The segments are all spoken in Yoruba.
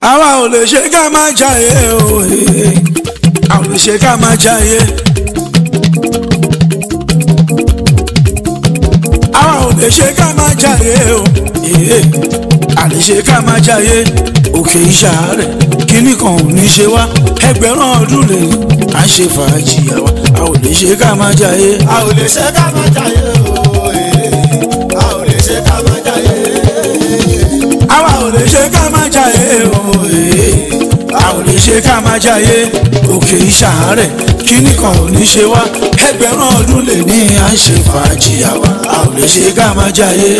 àwa ò lè ṣe ká má jayé o eh. a ò lè ṣe ká má jayé. àwa ò lè ṣe ká má jayé o eh. a lè ṣe ká má jayé òkè ìṣàárẹ̀ kíní kan ò ní ṣe wá ẹgbẹ̀rún ọdún lè à ń ṣe fàájì àwa a ò lè ṣe ká má jayé. a ò lè ṣe ká má jayé o eh. a ò lè ṣe ká má jayé. àwa ò lè ṣe ká má jayé o eh. a ò lè ṣe ká má jayé òkè ìṣàárẹ̀ kíní kan ò ní ṣe wá ẹgbẹ̀rún ọdún lè ní à ń ṣe fàájì àwa a ò lè ṣe ká má jayé.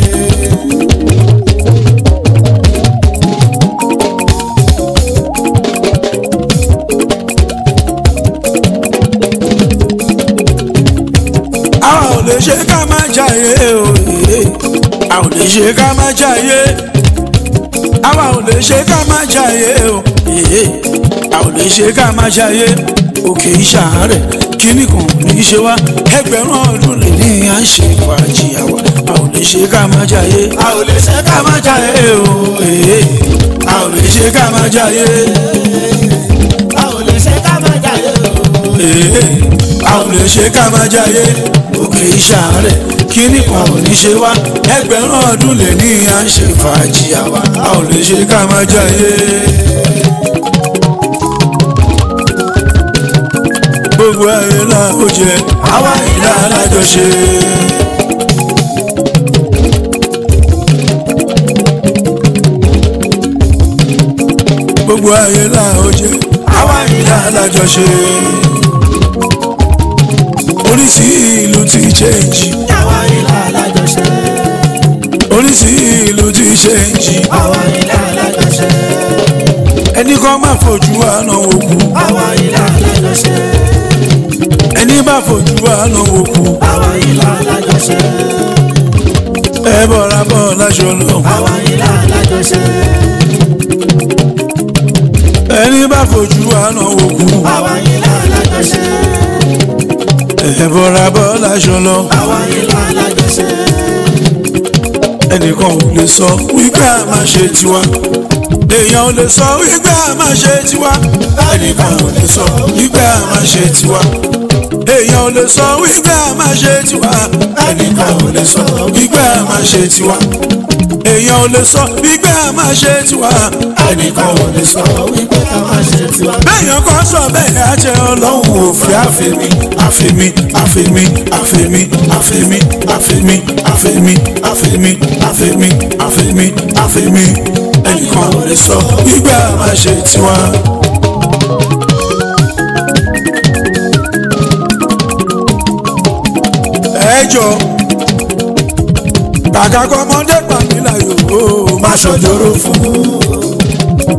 àwa ò lè ṣe ká má jayé o eh. a ò lè ṣe ká má jayé àwa ò lè ṣe ká má jayé o eh. a ò lè ṣe ká má jayé òkè ìṣàárẹ̀ kíní kan ò ní ṣe wá ẹgbẹ̀rún ọdún lè ní à ń ṣe fàájì àwa a ò lè ṣe ká má jayé a ò lè ṣe ká ká má jayé o eh. a ò lè ṣe ká má jayé a ò lè ṣe ká má jayé o. eh. a ò lè ṣe ká má jayé òkè ìṣàárẹ̀ kíní kan ò ní ṣe wá ẹgbẹ̀rún ọdún lè ní à ń ṣe fàájì àwa a ò lè ṣe ká má jayé. gbogbo ayé la ó jẹ àwa ìlà alájọṣe. gbogbo ayé la ó jẹ àwa ìlà alájọṣe. oríṣi ìlú ti change àwa ilé alájọṣe. oríṣi ìlú ti change àwa ilé alájọṣe. ẹni kan má fojú àná òkú àwa ilé alájọṣe. ẹni bá fojú àná òkú àwa ilé alájọṣe. ẹ bọ̀ra bọ̀ láṣọ lọ. àwa ilé alájọṣe. ẹni bá fojú àná òkú àwa ilé alájọṣe. ẹ bọ̀ra bọ̀ láṣọ lọ. àwa ilé alájọṣe. ẹnìkan ò lè sọ wípé a máa ṣe tiwa èèyàn ò lè sọ wípé a máa ṣe tiwa ẹnìkan ò lè sọ wípé a máa ṣe tiwa èèyàn ò lè sọ wípé a máa ṣe tiwa ẹnìkan ò lè sọ wípé a máa ṣe tiwa èèyàn ò lè sọ wípé a máa ṣe tiwa ẹnìkan ò lè sọ wípé ká má ṣe tiwa. bẹ́ẹ̀yàn kan sọ bẹ́ẹ̀ á jẹ́ ọlọ́run òfin àfẹ́mi àfẹ́mi àfẹ́mi àfẹ́mi àfẹ́mi àfẹ́mi àfẹ́mi àfẹ́mi àfẹ́mi àfẹ́mi àfẹ́mi ẹnìkan ò lè sọ wípé a máa ṣe tiwa. ẹ jọ kàkà kọ́ ọmọdé pàmílà yòó má ṣọjọ́rò fún un.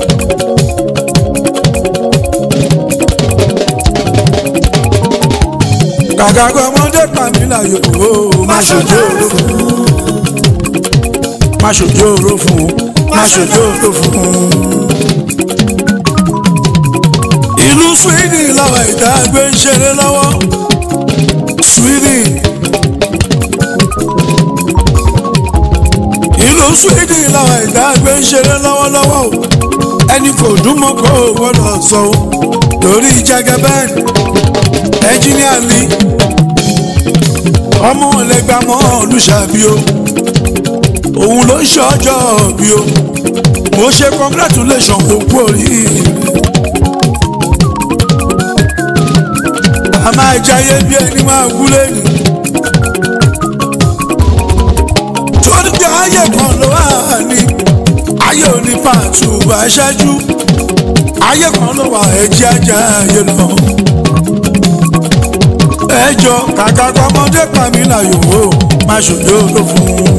kàkà kọ́ ọmọdé pàmílà yòó má ṣọjọ́rò fún un. má ṣọjọ́rò fún un. má ṣọjọ́rò fún un. ìlú Sweden làwọn ìdá gbé ń ṣeré lọ́wọ́ Sweden. ìlú Sweden làwọn ìdá gbé ń ṣeré lọ́wọ́lọ́wọ́ o ẹni kò dún mọ́ kó o gbọ́dọ̀ sọ o lórí Jagaban ẹnjíníà ni ọmọ ọ̀lẹ́gbàmọ́ olùṣàbí o òun ló ń ṣọjọ́ bí o mo ṣe congratulation òkú oríire a máa jayé bí ẹni máa kú lẹ́nu torí pé ayé kan ló wà ní ayé òní pàtó aṣáájú ayé kan ló wà ẹjẹ ajá ayé lọ ẹjọ kàkà kọmọdé pàmí láyò ó má ṣòjó ló fún un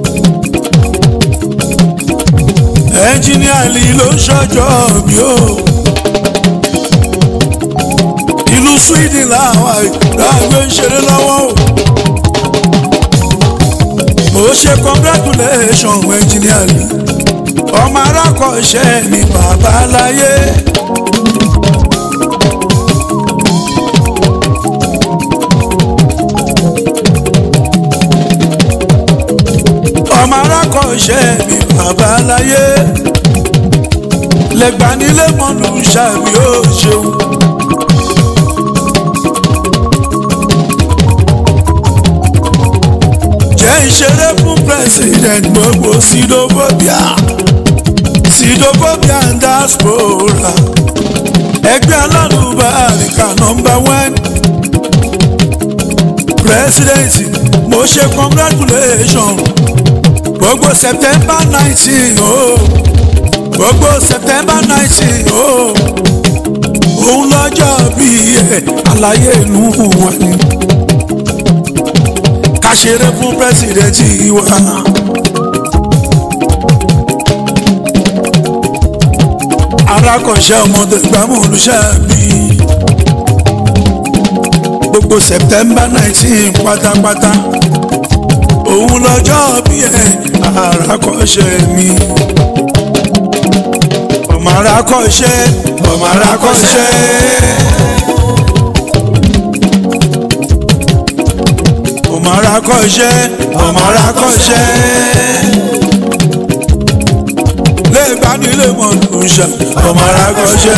ẹnjíníà lì ló ń ṣọjọ́ bí ó ìlú Sweden làwọn àgbẹ̀ ń ṣeré lọ́wọ́ o mo ṣe congratulation engineer ni ọmọ arákọ̀ọ́ṣẹ́ mi bàbá láyé. ọmọ arákọ̀ọ́ṣẹ́ mi bàbá láyé. lẹ́gbàá nílé mọ́nú ṣàbí ó ṣeun. jẹ́ ìṣeré fún president gbogbo sidophobia sidophobia and diaspora ẹgbẹ́ alálùbáríkà nọmba one president mo ṣe congratulation gbogbo september nineteen oh gbogbo september nineteen oh òun lọ́jọ́ bíi ẹ̀ àlàyé ìlú wa ni ká ṣeré fún pírẹsidẹ́ǹtì wa. arákọ̀ṣẹ́ ọmọdé gbámú olùṣàbí gbogbo september nineteen pátápátá òun lọ́jọ́ bí ẹ̀ arákọ̀ṣẹ́ mi ọmọ arákọ̀ṣẹ́ ọmọ arákọ̀ṣẹ́. ọmọ arákọ̀ṣẹ́ ọmọ arákọ̀ṣẹ́ lẹ́gbàdílé mọ̀lúṣà ọmọ arákọ̀ṣẹ́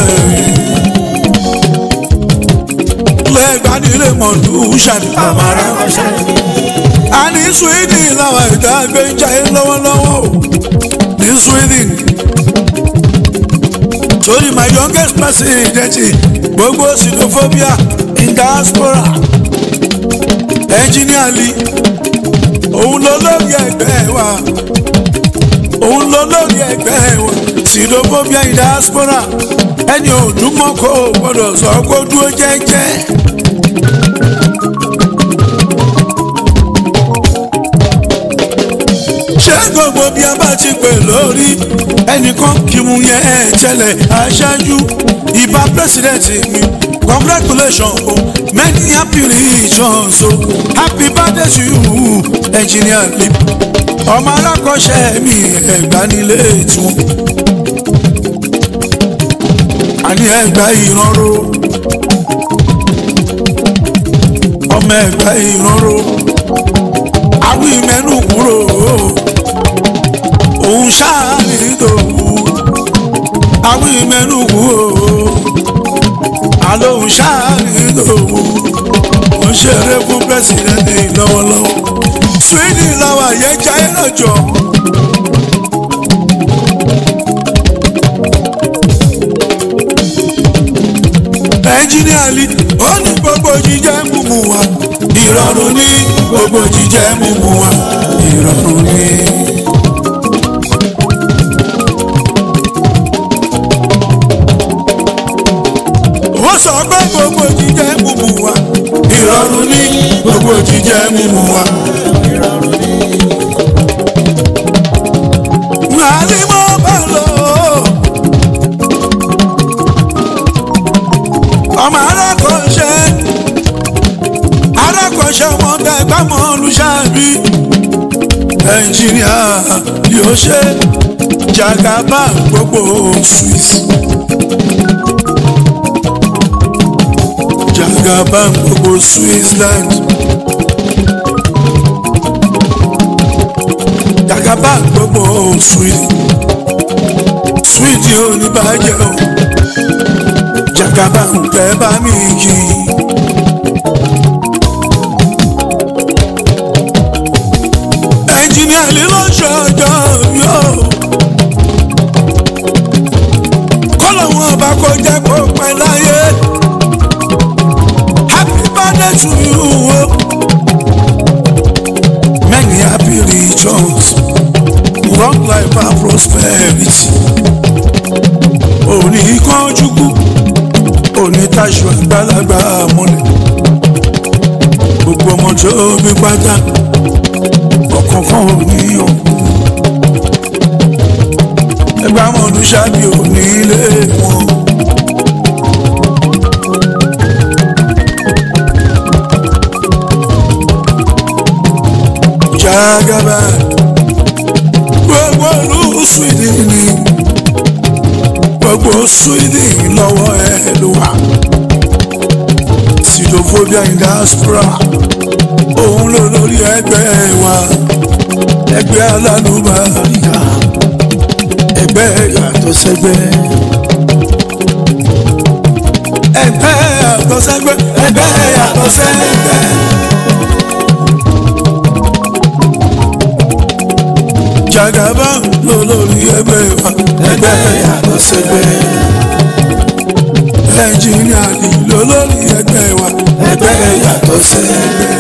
lẹ́gbàdílé mọ̀lúṣà ọmọ arákọ̀ṣẹ́ a ní sweden làwọn ẹ̀dá gbé ń jayé lọ́wọ́lọ́wọ́ o ní sweden torí my youngest president gbogbo xenophobia in diaspora ẹnjìníàlì òun ló lórí ẹgbẹ́ wa òun ló lórí ẹgbẹ́ wa xenophobia in diaspora ẹni òdùmọ̀ kó o gbọ́dọ̀ sọ kó dúró jẹ́jẹ́. ṣé gbogbo bí a bá ti pè lórí ẹnìkan kí mu yẹn ẹ tẹ́lẹ̀ aṣáájú ìbá pírẹsidẹ̀ntì mi congratulations o many happy returns o happy birthday to you engineer lip ọmọ alákọ̀ọ́ṣẹ́ mi ẹ̀gbá nílé tiwọn àní ẹ̀gbá ìrànró ọmọ ẹ̀gbá ìrànró àwọn ìmẹ́nu kúrò òun ṣáà ní ìdòwú àwọn ìmẹ́nu kúrò àlóhùn ṣáàrin lòwò ó ń ṣeré fún pẹ́sidẹ́ntì lọ́wọ́lọ́wọ́ sweden làwọn àyẹ̀já ẹ̀rọ jọ. ẹnjìníàlì ó ní gbogbo jíjẹ mímu wa ìrọ̀rùn ní gbogbo jíjẹ mímu wa ìrọ̀rùn ní. wọ́n sọ pé gbogbo jíjẹ mímu wa ìrọ̀rùn ní gbogbo jíjẹ mímu wa. Nàlí mo bá lọ. Ọmọ arákọ̀ọ́ṣẹ́ arákọ̀ọ́ṣẹ́ wọn dẹ́gbà mọ́ olùṣàbí. Ẹnjìníà yóò ṣe jagaba gbogbo Swiss. jagaban gbogbo Switzerland jagaban gbogbo Sweden Sweden ò ní bàjẹ́ o jagaban kẹ́ bá mi kí. ẹnjìníà lílo ṣọjọ́ yóò kọ́lọ̀ wọn bá kó jẹ́ kó pẹ́ láyé birthday to you. Many happy returns, long life and prosperity. Òní kánjúkú, òní taṣọ àgbàlagbà mọ́lẹ̀. Gbogbo ọmọ tó bí pátá, ọ̀kọ̀ọ̀kan ò ní òkú. Ẹgbẹ́ àwọn olùṣàbí ò ní ilé wọn. jagaba gbogbo ìlú Sweden ni gbogbo Sweden lọ́wọ́ ẹ ló wà xenophobia in diaspora òun ló lórí ẹgbẹ́ wa ẹgbẹ́ alálùbáríkà ẹgbẹ́ yàtọ̀ sẹ́gbẹ́. ẹgbẹ́ yàtọ̀ sẹ́gbẹ́ ẹgbẹ́ yàtọ̀ sẹ́gbẹ́. jagaba lolórí ẹgbẹ́ wa ẹgbẹ́ yàtọ̀ sẹ́gbẹ́. ẹnjìnìà ni lolórí ẹgbẹ́ wa ẹgbẹ́ yàtọ̀ sẹ́gbẹ́.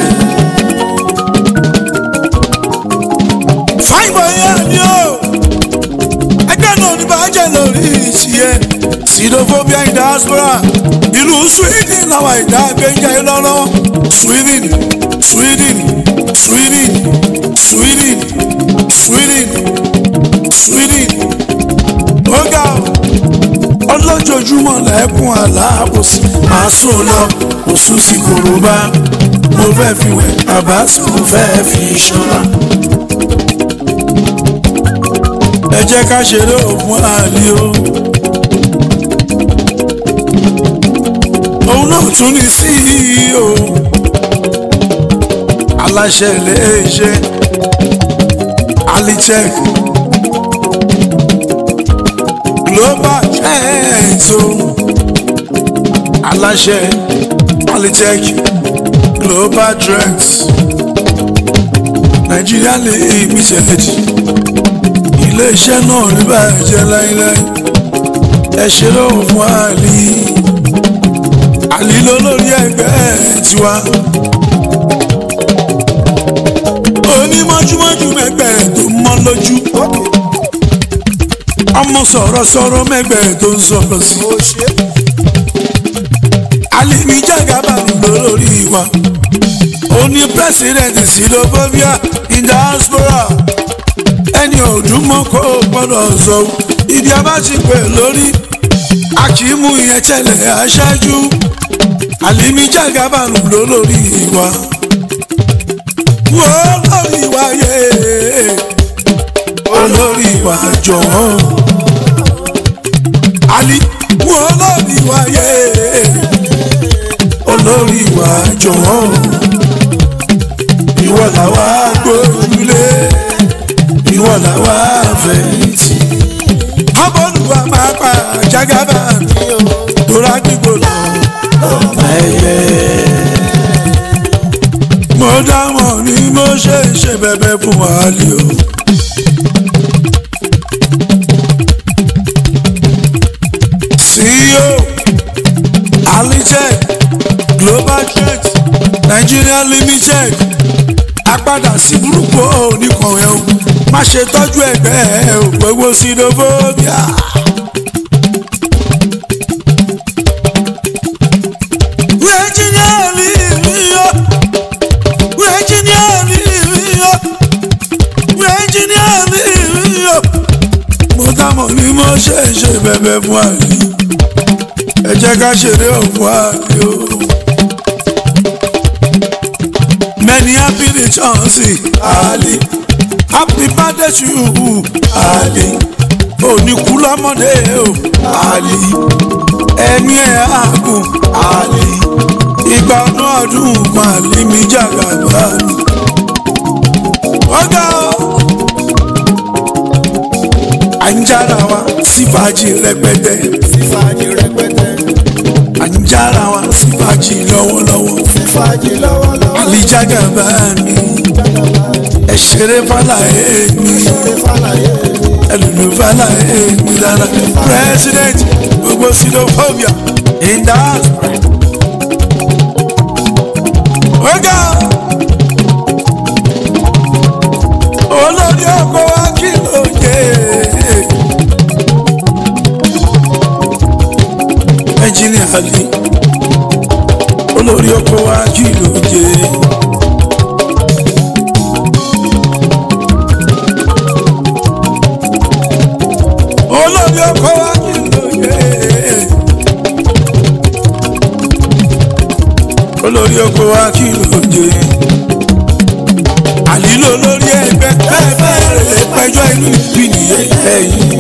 fáìbọ̀ yẹn ni o ẹgbẹ́ náà ní bàjẹ́ lórí ìṣiyẹ sidophobia in diaspora ìlú sweden làwọn ìdá gbẹ̀ngà ìlọ́lọ́ sweden sweden sweden sweden sweden sweden ọgá ọlọ́jọ́júmọ́ lẹ́kùn aláàbòsí máa sùn lọ oṣù sí korobá mo fẹ́ fi wẹ̀ bàbá tí mo fẹ́ fi ṣọ́ra. ẹ jẹ́ ká ṣeré òfin àlè o. òun náà tún ní CEO aláṣẹ iléeṣẹ́ alitech global trends o aláṣẹ alitech global trends Nigeria limited iléeṣẹ́ náà ní bàjẹ́ láíláí ẹ ṣe lóhùn fún àlì àlì lólórí ẹgbẹ́ tiwa onímọ̀júmọ̀jú mẹ́gbẹ́ tó mọ́ lójú ọmọ sọ̀rọ̀sọ̀rọ̀ mẹ́gbẹ́ tó ń sọ̀rọ̀ sí àlì ní jàgàbà lólórí wa oní pẹ́sidẹ̀ntì sílófóbíà in diaspora ẹni òdùmọ̀ kó o gbọ́dọ̀ sọ ibi abáṣepẹ̀ lórí akíìmù ìyẹn tẹ̀lé aṣáájú àlìmí jàgàbànú ló lórí wa wo lórí wa yé olórí wa jọ̀wọ́ àlì wo lórí wa yé olórí wa jọ̀wọ́ ìwọ làwa gbójúlé ìwọ làwa fẹ̀yìntì. abọ́lùwà máa pa jágábà mi o tóra gbígbó lọ lọ́mọ ẹyẹ. mo dámọ̀ ni mo ṣe ń ṣe bẹ̀bẹ̀ fún wàhálì o. CEO Alitech Global Trade Nigeria Limited apadà sí burúkú oníkànnì o má ṣe tọ́jú ẹgbẹ́ ẹ ò gbogbo sídófóbíà. Virginia Livio, Virginia Livio, Virginia Livio. mo dámọ̀ ni mo ṣe ń ṣe bẹ̀bẹ̀ fún àlè ẹ jẹ́ ká ṣeré òfin àlè o. Many happy returns, Ali. Happy birthday to you, Ali. Oníkú lọ́mọdé o, Ali. Ẹ̀mí ẹ̀ àgùn, Ali. Ìgbà ọdún ọdún kan Ali mi jàgàbá mi. Ọ̀gá o. À ń jára wa sí fàájì rẹpẹtẹ. Fífàjì rẹpẹtẹ. À ń jára wa sí fàájì lọ́wọ́lọ́wọ́. Fífàjì lọ́wọ́lọ́wọ́. alijagaba mi ẹ ṣeré fàlà èmi Ṣé fàlàyé mi? ẹlòmí fàlà èmi lára president gbogbo xenophobia in diaspora. ọ̀gá olórí ọkọ̀ wa kí ló yẹ. ẹnjìnìà Ali olórí ọkọ̀ wa kí ló yẹ. olórí ọkọ̀ wa kí ló yẹ. olórí ọkọ̀ wa kí ló yẹ. àlìlò lórí ẹgbẹ́ pẹ́ẹ́pẹ́ rẹ̀ pẹ́jọ́ inú ìbí nìyẹn ẹ̀yìn.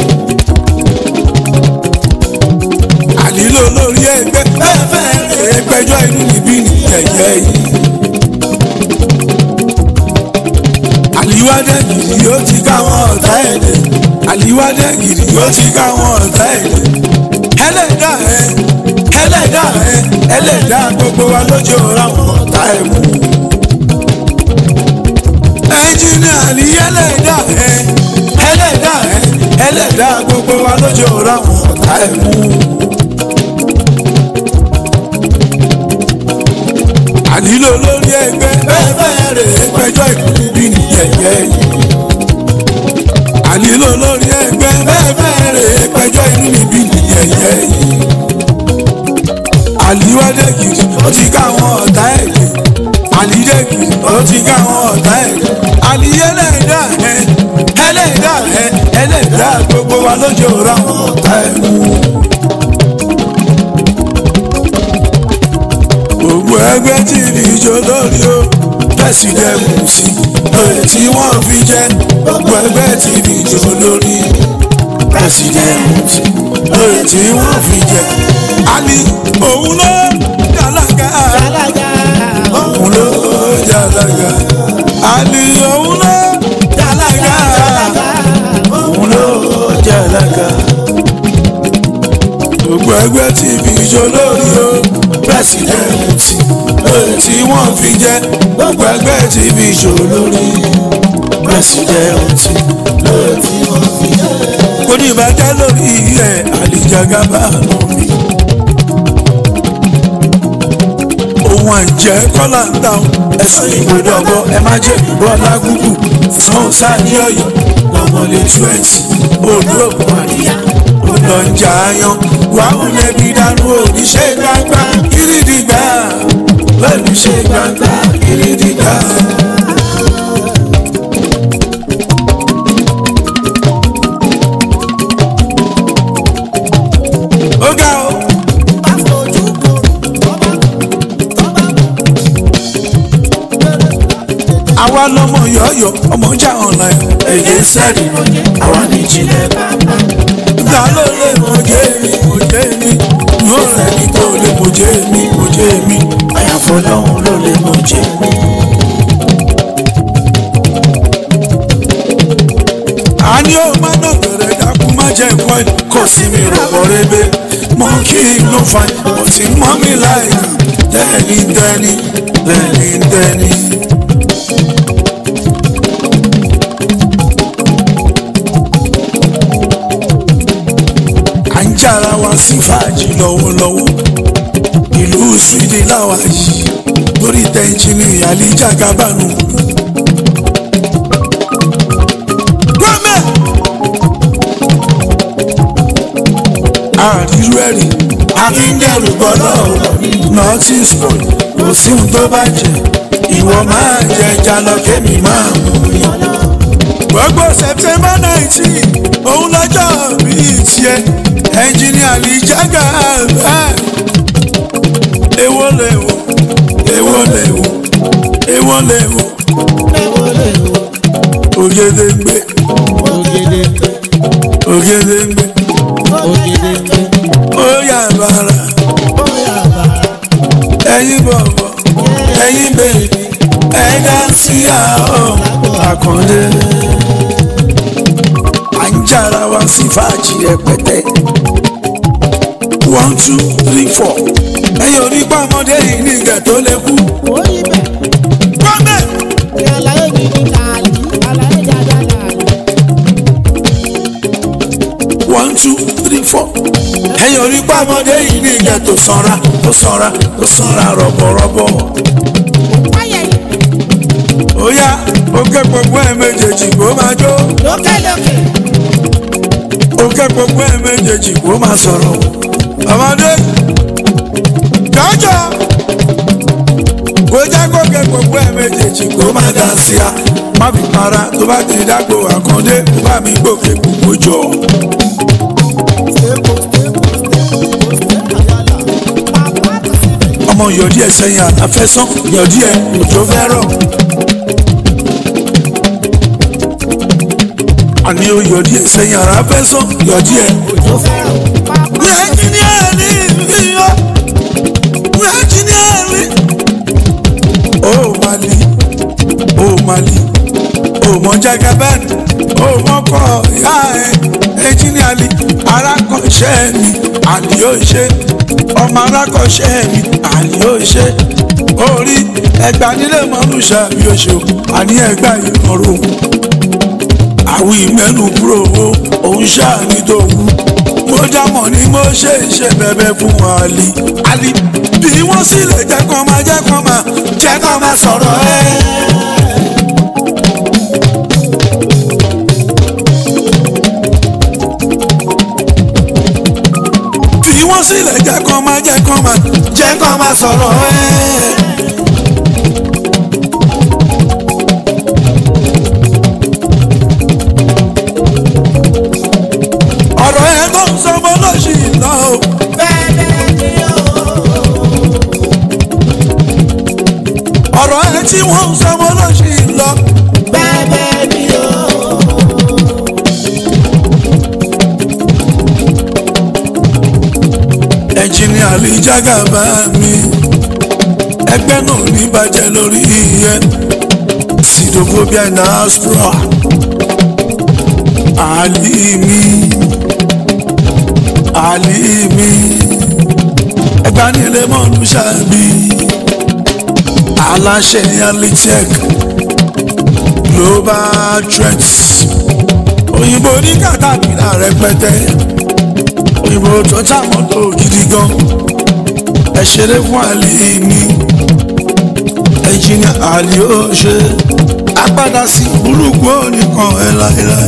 àlìlò lórí ẹgbẹ́ pẹ́ẹ́pẹ́ rẹ̀ pẹ́jọ́ inú ìbí nìyẹn ẹ̀yìn. àlìwádẹ́ nìyí ó ti káwọn ọ̀tá ẹ̀ lé àlìwádé gidi ó ti káwọn ọ̀tá ẹ̀ ẹlẹ́dà ẹ̀ ẹlẹ́dà ẹ̀ ẹlẹ́dà gbogbo wa lójó ráwọn ọ̀tá ẹ̀ mú. ẹnjìnìà ní ẹlẹ́dà ẹ̀ ẹlẹ́dà ẹ̀ ẹlẹ́dà gbogbo wa lójó ráwọn ọ̀tá ẹ̀ mú. ànílò lórí ẹgbẹ́ bẹ́ẹ̀ bẹ́ẹ̀ rè é pẹjọ́ ìbí nìyẹ̀yẹ́ yìí ànílò lórí ẹgbẹ́ bẹ́ẹ̀ bẹ́ẹ̀ rè é pẹjọ́ inú níbí nìyẹ̀yẹ́ yìí àlíwádé gidi ó ti ká àwọn ọ̀tá ẹ̀ lé àlídé gidi ó ti ká àwọn ọ̀tá ẹ̀ lé àlíyẹ́lẹ́dà ẹ̀ ẹlẹ́dà ẹ̀ ẹlẹ́dà gbogbo wa lójó ra àwọn ọ̀tá ẹ̀ mú. gbogbo ẹgbẹ́ tí ní ìjọ lórí o pẹ́sidẹ̀mù sí lórí tí wọ́n fi jẹ́ gbogbo ẹgbẹ́ tí ní ìjọ lórí pẹ́sidẹ̀mù sí lórí tí wọ́n fi jẹ́ ali òun ló jàlága Alága òun ló jàlága ali òun ló jàlága òun ló jàlága gbogbo ẹgbẹ́ tí ní ìjọ lórí o pẹ́sidẹ̀mù sí lórí tí wọ́n fi jẹ́ gbogbo ẹgbẹ́ tí ní ìjọ lórí pẹ́sidẹ̀mù sí lórí tí wọ́n fi jẹ́ kò ní ìbàjẹ́ lórí ẹ̀ àlìjàgàbà lómi. ohun àjẹ́ kọ́là ń ta ẹ̀sùn ìgbòdọ̀gbọ́ ẹ má jẹ́ bọ́lá gúgù fún sáàní ọ̀yọ́ lọ́mọlé twenty olóògùn àríyá olọ́njà ayan wàhùn lẹ́bi dánú oníṣẹ́ gbangba kìrìdìgbà pẹ̀lú ṣe gbangba kìrìdìgbà. ó ga o. bá fojú kò tọ́ba tọ́ba àwa lọmọ yọ̀ọ̀yọ̀ ọmọ jà ọ̀la ẹ̀. èyí sẹ́ẹ̀dì àwa ní ìjìnlẹ̀ bàbá. ta ló lè mọ̀jẹ́ mi mọ̀jẹ́ mi yóò rẹ̀ ní tó lè mọ̀jẹ́ mi mọ̀jẹ́ mi àyàfọ́ lọ́hùn ló lè mọ̀jẹ́ mi. a ní ó má náà bẹ̀rẹ̀ dákú má jẹ́ ìkọ́ ẹ̀ kò sí mi rọ̀bọ̀ rẹ́bẹ̀ mọ́ kí n ló fa ọ̀ tí mọ́ mi láì lẹ́ni dẹ́ni lẹ́ni dẹ́ni. à ń jára wa sí fàájì lọ́wọ́lọ́wọ́ ìlú Sweden láwa yìí lórí tẹ́ńtìnì àlíjà gábànú. Gbọ́mẹ̀! àrírú ẹ̀rí akíndẹ̀rù gbọ́dọ̀ nọ́ọ̀tì spoil kò sí ohun tó bá jẹ ìwọ máa jẹ jalọ kémi máa mú yan lọ. gbogbo September nineteen òun lọ́jọ́ bíi tiẹ̀ ẹnjìníà lè jágà bẹ́ẹ̀. èwo lè wò èwo lè wò èwo lè wò lẹ́wọ́ lẹ́wọ́ ògèdèǹgbè ògèdè ògèdèǹgbè ògèdè ó yà bàrà bóyá bàrà ẹ̀yin bọ̀bọ̀ ẹ̀yin bèbí ẹ̀dá sí àọ́ àkàndé. à ń jára wa sí fàájì rẹpẹtẹ. one two three four ẹ̀yin onígbà ọmọdé yìí ní ìgẹ̀ tó lè kú. orí bẹ̀ gbọ́dẹ̀. ní àlàyé gidi làálì àlàyé dáadáa làálì. one two three four. ẹ̀yin onígbà ọmọdé yìí ní ìgẹ̀ tó sanra tó sanra tó sanra rọ̀bọ̀rọ̀bọ̀. wáyẹ̀ ó yá ó ké gbogbo ẹ̀ méjèèjì kó máa jó. lókè lókè ó ké gbogbo ẹ̀ méjèèjì kó máa sọ̀rọ̀. ọmọdé jọjọ kó já kó ké gbogbo ẹ̀ méjèèjì kó máa dá sí a. má fi para tó bá ti dágbo àkàndé kó bá mi gòkè gbogbo jọ. stable stable stable stable àyàlà bàbá tó sì bẹ̀. ọmọ yọ̀dí ẹ̀ sẹ́yìn àtàfẹ́sán yọ̀dí ẹ̀ òjò fẹ́ rọ̀. àní ó yọ̀dí ẹ̀ sẹ́yìn àtàfẹ́sán yọ̀dí ẹ̀ òjò fẹ́ràn bàbá Engineering, engineering. Oh Mali, oh Mali, oh mọ Jagaban, oh mọ kọ ya ẹ. ali arákọ̀ṣẹ́ mi àlì yóò ṣe ọmọ arákọ̀ṣẹ́ mi àlì yóò ṣe orí ẹgbà nílé mọ́nùṣà mi ò ṣe àní ẹgbà ìmọ̀ràn àwọn ìmẹ́nu kúrò òun ṣáà ní tòun mo jámọ̀ ni mo ṣe ṣe bẹ̀bẹ̀ fún àlì àlì bí wọ́n sì lè jẹ́ kán máa jẹ́ kán máa jẹ́ kán máa sọ̀rọ̀ ẹ́. bí wọ́n sì lè jẹ́ kán máa jẹ́ kán máa jẹ́ kán máa sọ̀rọ̀ ẹ́. ọ̀rọ̀ ẹ̀ tó ń sọ mọ́ lọ́sì lọ. ọ̀rọ̀ ẹ̀ tí wọ́n ń sọ mọ́ lọ́sì lọ. ẹnjìnìà lè jágàbá mi ẹgbẹ́ náà ní bàjẹ́ lórí iye sidophobia in diaspora àlìmí àlìmí ẹgbanilé mọ́nú ṣáàbí aláṣẹ alitech global trends òyìnbó ní kàtàkìlà rẹpẹtẹ òyìnbó tó ta mọ́tò gidi gan ẹ ṣeré fún àlìmí ẹnjìnìà àlì ó ṣe apádà sí burúkú ònìkan ẹ láéláé.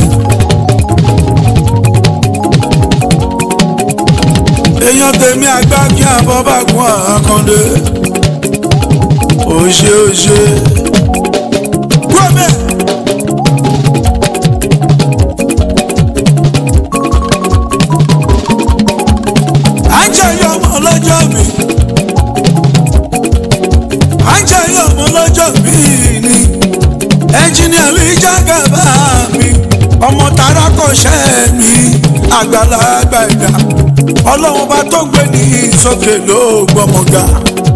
èèyàn tèmi àgbà kí àbọ̀ bá kún àkàndé òṣè òṣè wọ́mẹ̀. à ń jẹ́ yọ ọmọ lọ́jọ́ mi à ń jẹ́ yọ ọmọ lọ́jọ́ mi ni ẹnjìnìà mi jágàbá mi ọmọ tààrà kọ́ṣẹ́ mi àgbàlagbà ẹ̀dá ọlọ́run bá tó gbé ní sókè ló gbọmọga.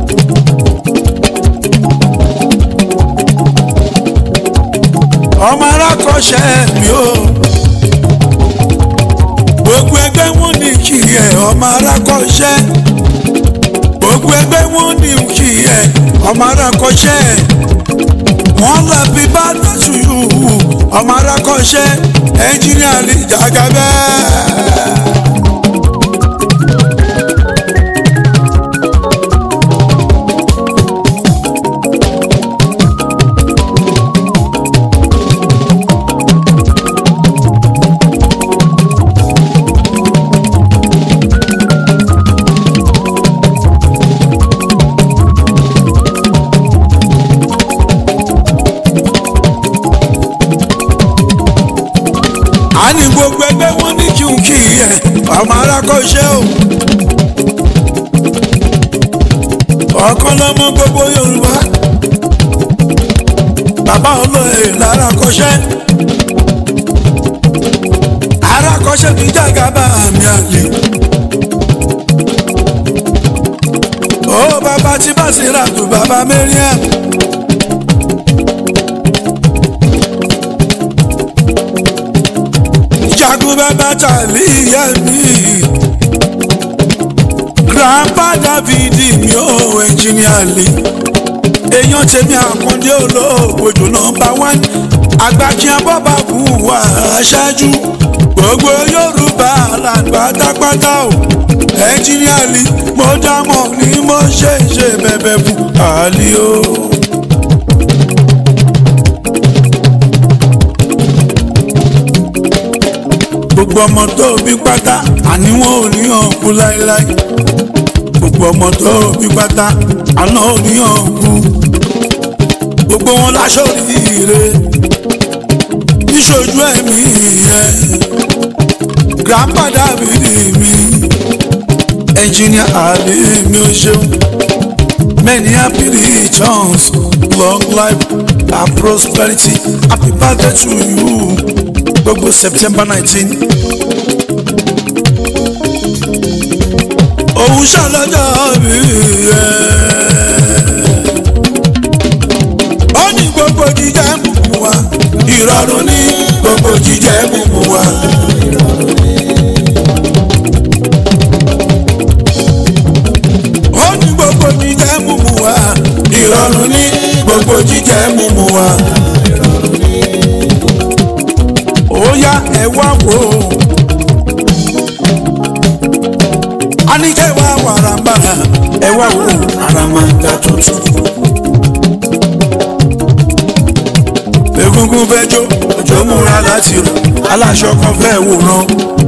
ọmọ arákọ̀ṣẹ́ mi o gbogbo ẹgbẹ́ wọn ní kí ẹ ọmọ arákọ̀ṣẹ́ gbogbo ẹgbẹ́ wọn ní kí ẹ ọmọ arákọ̀ṣẹ́ wọn lọ bí bá dọ̀tún yìí ọmọ arákọ̀ṣẹ́ ẹnjìnìà lè jàgà bẹ́ẹ̀. a ní gbogbo ẹgbẹ́ wọn ní kí n kí ẹ ọmọ arákọ̀ṣẹ́ o. ọ̀kan lọ́mọ gbogbo yorùbá bàbá olóyè lárakọ̀ṣẹ́ arákọ̀ṣẹ́ mi jàgàbá mi àlè. ó bàbá tí bá sì rà tó bàbá mẹ́rin jagun bàbá tàbí ìyá mi. grandpa david mi ò ẹnjìníà lè. èèyàn tèmi àkàndé olóògbòjò nọmba one àgbàkíá bọ́bá kú wà aṣáájú gbogbo yorùbá làgbàdàgbàdà o ẹnjìníà lè mo dámọ̀ ni mo ṣe ṣe bẹ̀bẹ̀ fún àlè o. gbogbo ọmọ tó bí pátá àní wọn ò ní hàn kú láéláé gbogbo ọmọ tó bí pátá àná ò ní hàn kú gbogbo wọn láṣọ rire níṣojú ẹ̀mí yẹn grandpa dábìlì mi ẹnjìníà àlè mi ò ṣeun many happy returns long life and prosperity happy birthday to you gbogbo september nineteen. òun ṣàlọ́jọ́ mi yẹ. ó ní gbogbo jíjẹ mímu wa ìrọ̀rùn ní gbogbo jíjẹ mímu wa. àníkẹ́ wá wàràǹbàrà ẹ wá wò àràmàǹdà tuntun. egungun fẹjọ òjò múra láti rò aláṣọ kan fẹ́ wòran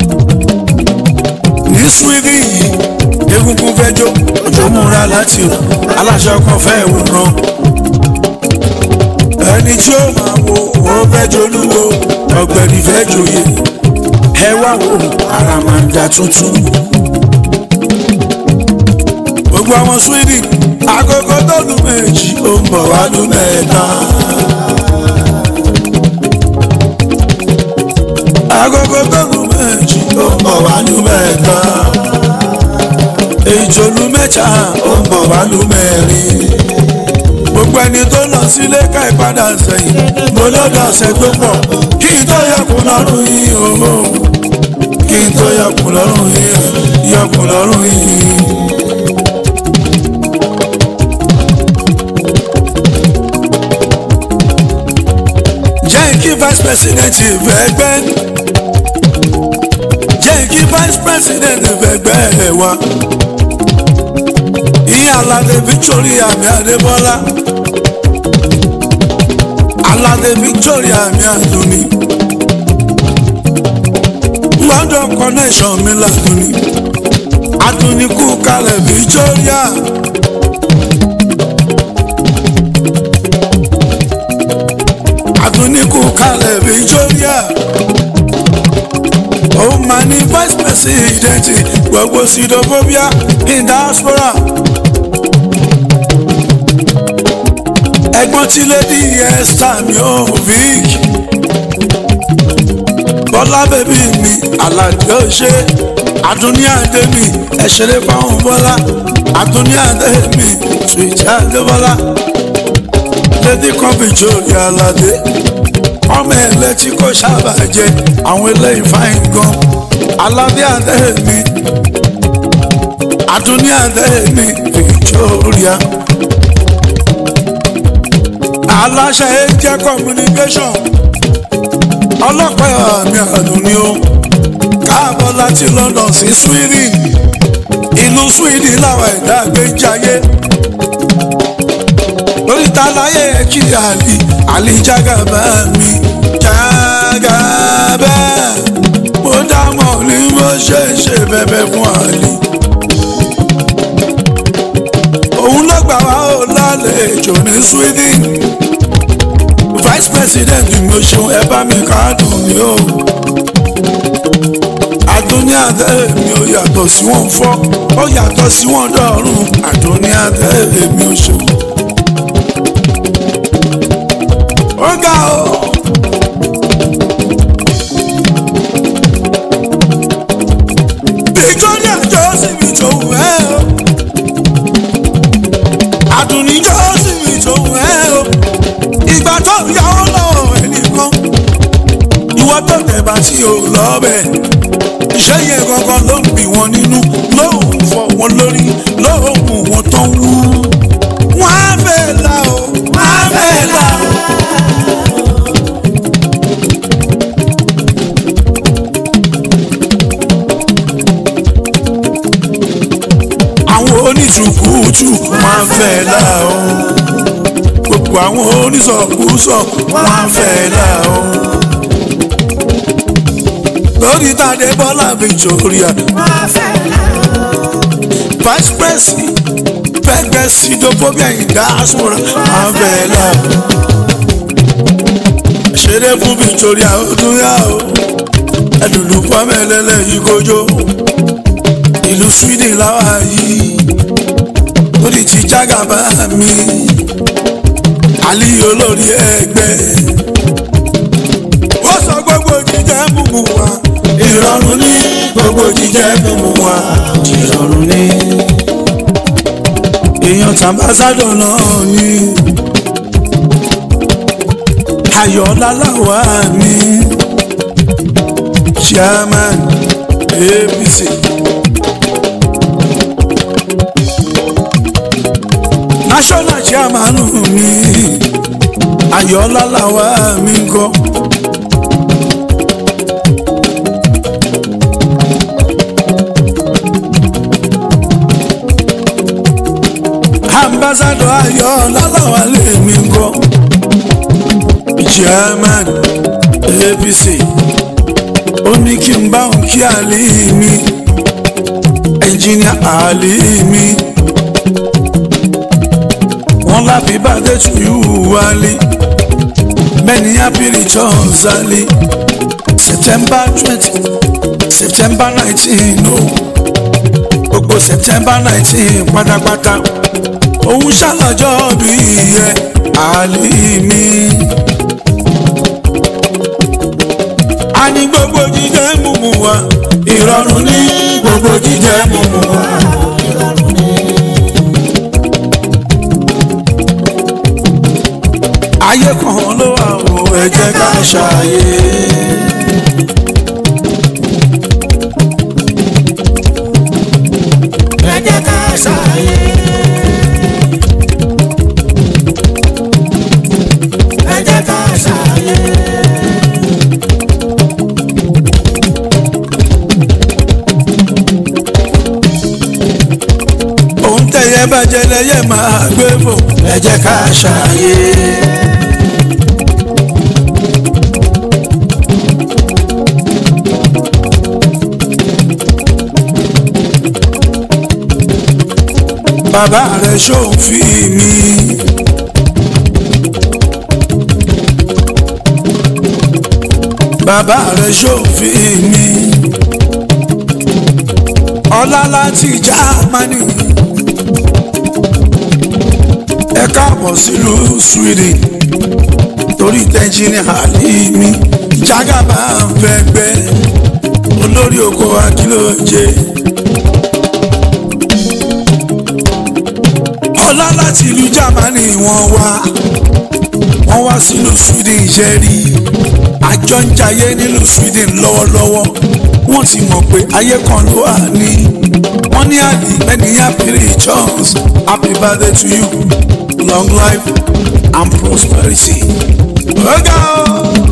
ní sweden yìí egungun fẹjọ òjò múra láti rò aláṣọ kan fẹ́ wòran ẹni tí ó máa wo ó fẹjọ olúwo ọ̀gbẹ̀rì fẹ́ joyè ẹ wá wò àràmàǹdà tuntun gbogbo àwọn sweden agogo tó lu méjì ó ń bọ̀ wá lu mẹ́ta. agogo tó lu méjì ó ń bọ̀ wá lu mẹ́ta. èyí tó lu mẹ́ta ó ń bọ̀ wá lu mẹ́rin. gbogbo ẹni tó lọ sílé ká ìpadà sẹ́yìn mo lọ́dọ̀ ọ̀sẹ̀ tó pọ̀ kí n tó yọkùn lọ́rùn yìí o kí n tó yọkùn lọ́rùn yìí yọkùn lọ́rùn yìí. jẹ́ kí vice president fẹ́gbẹ́ jẹ́ kí vice president fẹ́gbẹ́ wa ìyá aládé victoria mi adébọ́lá aládé victoria mi adúní london connection mi ládùní adúní kú kalẹ̀ victoria. àtúnikù kalẹ̀ victoria òun máa ní vice president gbogbo sidophobia in diaspora ẹ̀gbọ́n tí lady esther mi ò vic bọ́lá bèbí mi aládé ọ̀ṣẹ́ àdúní àdé mi ẹ̀ṣẹ̀lẹ̀ fáwọn bọ́lá àdúní àdé mi sùìtì àdébọ́lá lady kọ́bí jórí aládé ọmọ ẹlẹ́ tí kò sábà jẹ àwọn eléyìí fáìn gan aládé àdé mi àdúní àdé mi victoria aláṣẹ ẹjẹ communication ọlọ́pàá mi àdúní o káàbọ̀ láti london sí sweden ìlú sweden làwọn ẹ̀dá gbé ń jayé lórí ta láyé kí àlì àlì jágàbá mi jágàbá mo dámọ̀ ní bó ṣe ṣe bẹ̀bẹ̀ fún àlì. òun ló gbà wá ó lálejò ní sweden vice president mi ò ṣeun ẹ bá mi káàdùn mi o àdúní àdé mi ò yàtọ̀ sí wọn fọ́ ó yàtọ̀ sí wọn dọ̀rùn àdúní àdé mi ò ṣeun. ó ga o. Victoria Joseph tó wù ẹ́ o. Àdùnní Joseph tó wù ẹ́ o. Ìgbà tó ń yàwó lọ́wọ́ ẹnìkan. Ìwọ tó tẹ̀bà tí o lọ́bẹ̀. Iṣẹ́ yẹn gangan ló ń bì wọ́n nínú. Lóhùn fọ wọn lórí. Lóhùn wọn tó ń wú. Wọ́n á fẹ́ la o. Wọ́n á fẹ́ la o. àwọn oníṣùkúùtù máa ń fẹ́ là ó gbogbo àwọn oníṣọ̀kúsọ máa ń fẹ́ là ó lórí tàdé bọ́lá victoria vice president pẹ́gẹ́ sidophobia in diaspora máa ń fẹ́ là ó ṣeré fún victoria ó tún yá o ẹdùnú pọ́mẹ́lẹ́lẹ́ yìí kójó ìlú sweden láwa yìí ó di ti jágàbá mi àlì olórí ẹgbẹ́ ó sọ gbogbo jíjẹ mímu wa ìrọ̀rùn ní gbogbo jíjẹ mímu wa ìrọ̀rùn ní. èèyàn tàbásádọ̀ náà ní ayọ̀ọ́lá láwa mi chairman apc. national chairman mi ayọ̀ọ́lá làwa mi ń kọ́. ayọ̀ lálàwà lèmi ń kọ́ chairman apc ó ní kí n bá òun kí àlè mi ẹnjìníà àlè mi wọ́n láfi bàdé tù yú wálé many happy returns àlè september twenty september nineteen no gbogbo september nineteen pátápátá òun ṣàlàjọ bí ẹ àlè mi. a ní gbogbo jíjẹ mímu wa ìrọ̀rùn ní gbogbo jíjẹ mímu wa. ayé kan ló wà o ẹ jẹ́ ká ṣàyè. ẹ jẹ́ ká ṣàyè. ẹ jẹ́ ká ṣàyè. òun tẹ̀yẹ bàjẹ́ lẹ́yẹ máa gbé bò ẹ jẹ́ ká ṣàyè. bàbá rẹ̀ ṣòfin mi. bàbá rẹ̀ ṣòfin mi. ọlá láti jámánì. ẹ káàbọ̀ sílùú sweden torí tẹ́ńjìnì àlè mi jágàbá ń fẹ́ gbẹ́ olórí oko akílóje. ọlá láti ìlú jámánì wọ́n wá wọ́n wá sílùú sweden iṣẹ́ rí àjọ ń jayé nílùú sweden lọ́wọ́lọ́wọ́ wọ́n ti mọ̀ pé ayé kan ló wà ní wọ́n ní àdì many happy returns happy birthday to you long life and prosperity. ọ̀gá o.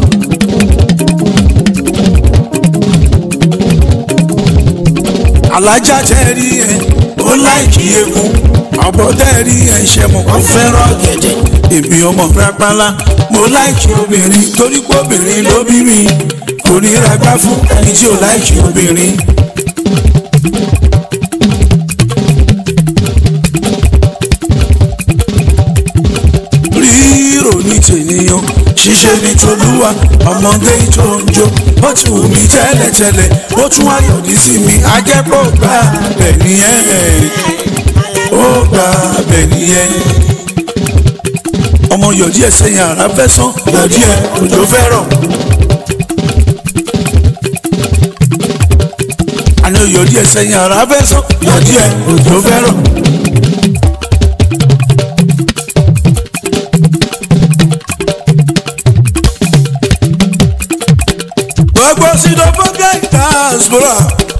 alájà tẹ́ rí ẹ ó láìkí egun ọ̀bọ̀ tẹ́ rí ẹ ṣe mọ̀ kó fẹ́ràn gẹ̀dẹ̀ èmi ọmọ rápálá mo láìkí obìnrin torí pé obìnrin ló bí mi kò ní ragbá fún ẹni tí ò láìkí obìnrin. rírò ní tènìyàn ṣíṣe ní tolúwa ọmọdé tó ń jó ó ti wù mí tẹ́lẹ̀tẹ́lẹ̀ ó tún wá yọ̀dí sí mi ajẹ́pọ̀ gbà bẹ̀ nìyẹn ó gbà bẹ̀ nìyẹn ọmọ yọ̀dí ẹ̀ sẹ́yìn ara fẹ́ sán yọ̀dí ẹ̀ òjò fẹ́ rọ̀. àná yọ̀dí ẹ̀ sẹ́yìn ara fẹ́ sán yọ̀dí ẹ̀ òjò fẹ́ rọ̀. gbogbo sídọ̀fọ́gẹ́ diaspora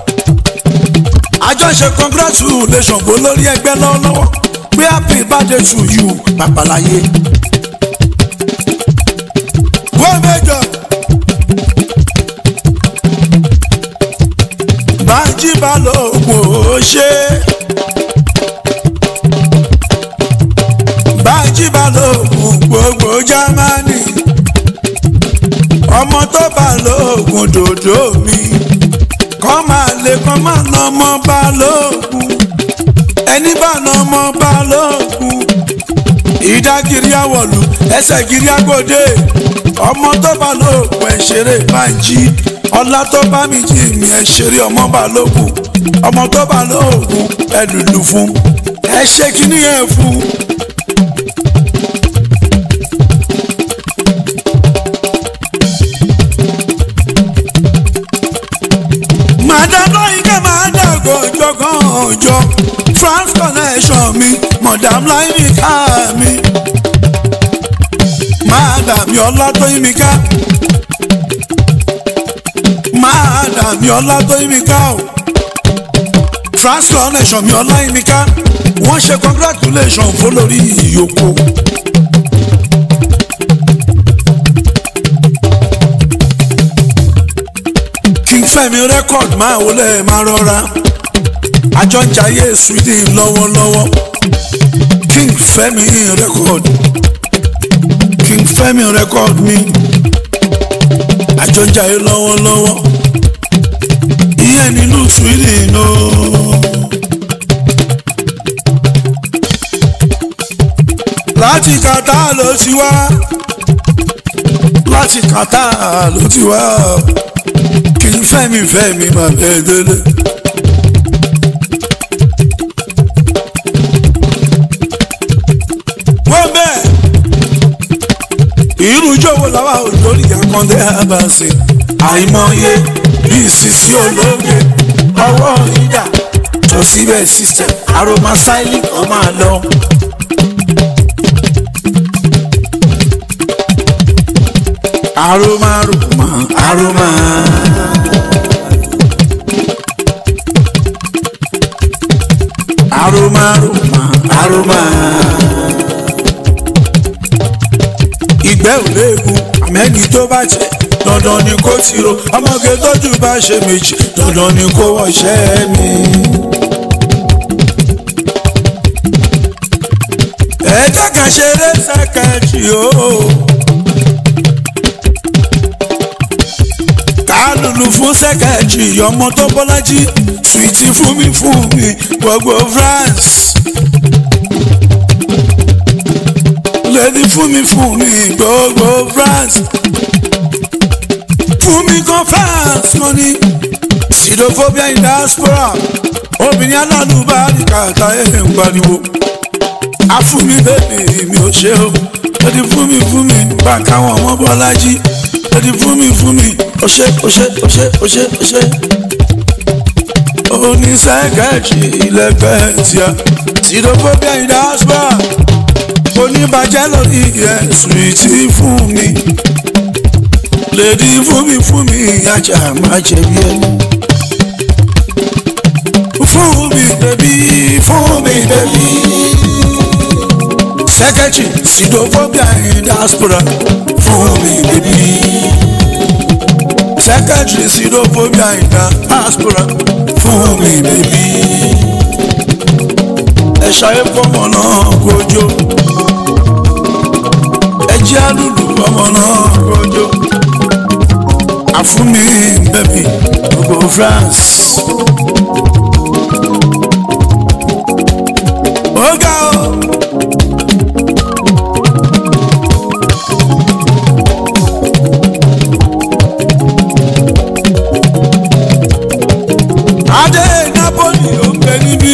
àjọṣe congratulation bó lórí ẹgbẹ́ lọ́wọ́lọ́wọ́ pé happy birthday to you pàpàláyé. wọ́n mẹ́jọ. bájí balógun ò ṣe. bájí balógun gbogbo jámánì ọmọ tó balógun dòdò mi kọ́ máa lè kọ́ máa nà ọmọ balógun ẹni bá nà ọmọ balógun ìdágìrì àwọ̀lù ẹsẹ̀ gírí àgòdè ọmọ tó balógun ẹ̀ ṣeré máa ń jí ọlá tó bá mi jí mi ẹ̀ ṣeré ọmọ balógun ọmọ tó balógun ẹ̀ lùlù fún ẹ ṣe kíní ẹ̀ fún. madam láyínká máa dàgbò jọgán ọjọ́ france connection mi madam láyínká mi madam yọlá tó yín mi ká madam yọlá tó yín mi ká o france connection mi ọlá yín mi ká wọ́n ṣe congratulation fún lórí ìyókù. king fẹ́mi record máa wọlé máa rọra àjọ ń jayé sweden lọ́wọ́lọ́wọ́ king fẹ́mi record king fẹ́mi record mi àjọjà yìí lọ́wọ́lọ́wọ́ ìyẹn nílùú sweden o. láti kàtà ló ti wá láti kàtà ló ti wá kí n fẹ́mi fẹ́mi máa bẹ́ẹ̀ délé. wọ́n bẹ́ẹ̀ irú jọ̀wọ́ làwa ò lórí àkàndé àbàṣe àìmọye bíi sisi ológe ọwọ́ ìdá tó síbẹ̀ system aroma styling kan máa lọ. aroma aroma aroma. aroma aroma aroma. ìgbẹ́ ò léegun àmẹ́ni tó bá jẹ́ dandan ni kó tiro ọmọge tójú bá ṣe méjì dandan ni kó wọṣẹ́ mi. ẹ jẹ́ ká ṣeré sẹ́kẹ̀jì o. kálùlù fún sẹ́kẹ̀jì ọmọ tó bọ́lájí sùìtì fún mi fún mi gbogbo France. lẹ́ni fún mi fún mi gbogbo France fún mi kan France money sidophobia in diaspora obìnrin alálùbáríkà táyé ń pariwo afúnmi bẹ́ẹ̀ mi ò ṣe o lẹ́ni fún mi fún mi bá káwọn ọmọ bọ́lájí lẹ́ni fún mi fún mi ọṣẹ ọṣẹ ọṣẹ ọṣẹ ọṣẹ oníṣẹ́gẹ̀ẹ́jì ilẹ̀gbẹ́ tíá sidophobia in diaspora oníbàjẹ́ lórí ẹ̀sùn ìtì fún mi lèdi fún mi fún mi ajá máa jẹ̀bi ẹni. fún mi bẹ̀bí fún mi bẹ̀bí. sẹ́kẹ̀tì sidophobia in diaspora fún mi bẹ̀bí. sẹ́kẹ̀tì sidophobia in diaspora fún mi bẹ̀bí. ẹ ṣayé fọmọ náà kojú ẹjẹ́ àlùlù ọmọ náà kojú àfúnmi bẹ́bí gbogbo France. ó ga ọ́. adé Napoli ó ń bẹ níbí